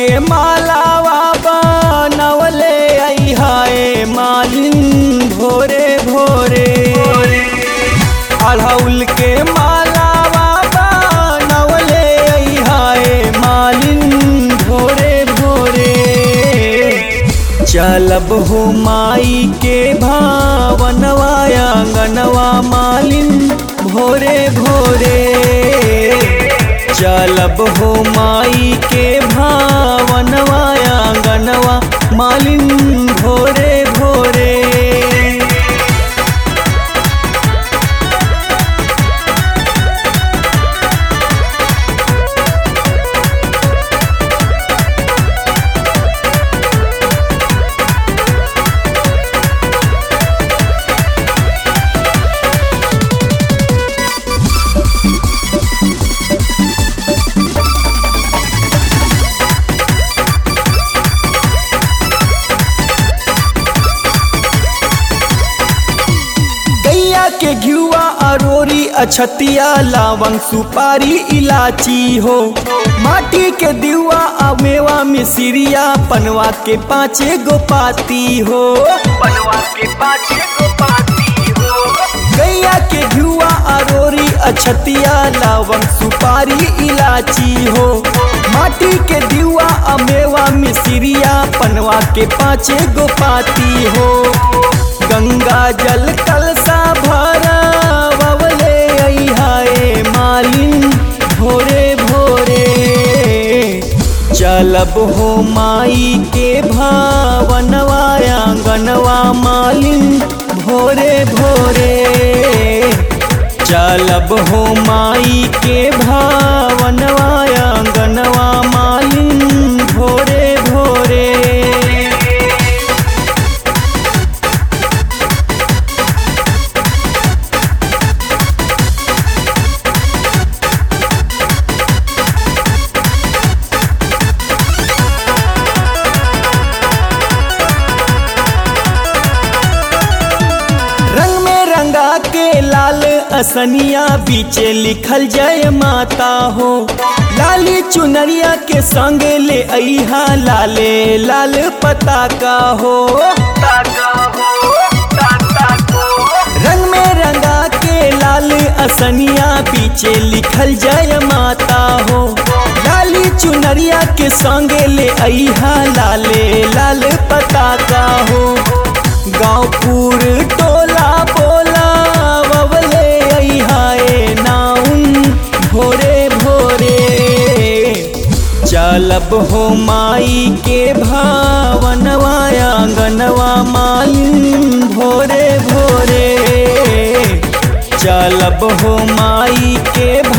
के मालावा बनवले अहाए मालिन भोरे भोरे अड़हुल के मालावा बनवले अहाए मालिन भोरे भोरे चलब हो माई के भावनवा आंगनवा मालिन भोरे भोरे चलब हो माई के भावनवा आंगनवा मालिन भोरे भोरे गैया के घियुआ अरोरी अछतिया लावंग सुपारी इलाची हो माटी के दिवा अमेवा मिसिरिया पनवा के पाँचे गो पाती हो बनवा के पाछे को पाती हो गैया के घियुआ अरोरी अछतिया लावंग सुपारी इलाची हो माटी के दिवा अमेवा मिसिरिया पनवा के पाँचे गो पाती हो गंगा जल कलसा भरा बवले अहाए मालिन भोरे भोरे चलब हो माई के भावनवा आंगनवा मालिन भोरे भोरे चलब हो माई के भावनवा आंगनवा मालिन भोरे भोरे रंग में रंगा के लाल असनिया बीचे लिखल जय माता हो लाली चुनरिया के संग ले अहा लाले लाल पताका हो ताका हो ताता को रंग में रंगा के लाल असनिया पीछे लिखल जय माता हो लाली चुनरिया के संग ले अहा लाले लाल पताका हो गाँवपुर टोला बोला बबले अहाए नाउन भोरे भोरे चलब हो माई के भावनवा आंगनवा मालिन भोरे भोरे चलब हो माई के